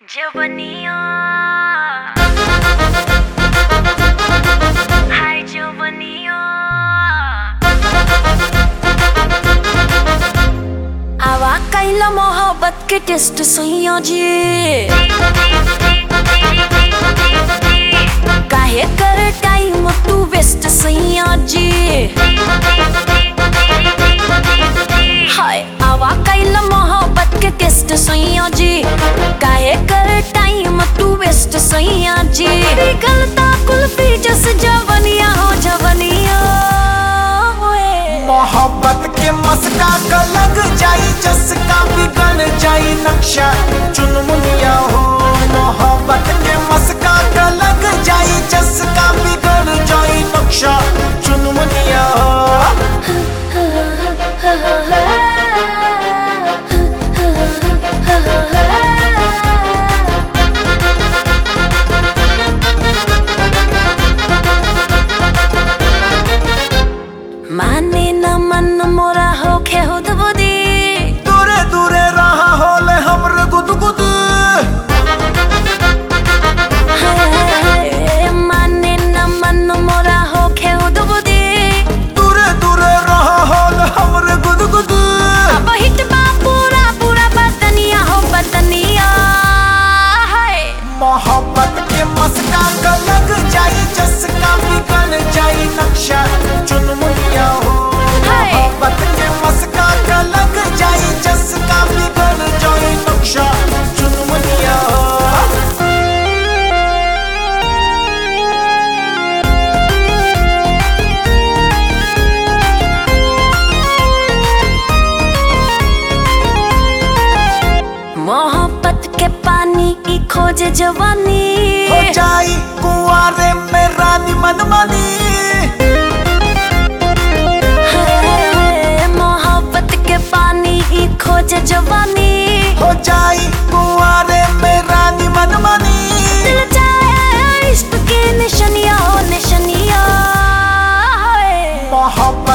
Giovanninho. Hi, Giovanninho. आवा कैला मोहब्बत के टेस्ट सैया जी काहे कर टाइम तू वेस्ट सैया जी हाय आवा कैला मोहब्बत के टेस्ट सैया जी काहे कर टाइम तू वेस्ट सैया जी गलता कुल्फी जस जवनिया हो जवनिया होए मोहब्बत के मस्का का लग जाई जसका बिगड़ जाई नक्शा चुनमुनिया हो मोहब्बत के मस्का का लग जाई जसका बिगड़ जाई नक्शा चुनमुनिया हो माने न मन मोरा होखे हुद बुदी दूरे दूरे रहा होले हमरे गुदगुद हाय हाय हाय माने न मन मोरा होखे हुद बुदी दूरे दूरे रहा होले हमरे गुदगुद अब हिट बा पूरा पूरा बदनिया हो बदनिया हाय मोहब्बत के मस्का का लग जाई जसका बिगड़ जाई नक्शा चुनमुनिया हो हाय। मोहब्बत के मस्का का लग जाई जसका बिगड़ जाई नक्शा चुनमुनिया हो मोहब्बत के पानी की खोज जवानी हो जाई कुआरे में रानी मनमानी हाय हाय हाय मोहब्बत के पानी की खोज जवानी हो जाई कुआरे में रानी मनमानी दिल चाहे इश्क के निशनिया हो निशनिया हाय मोहब्बत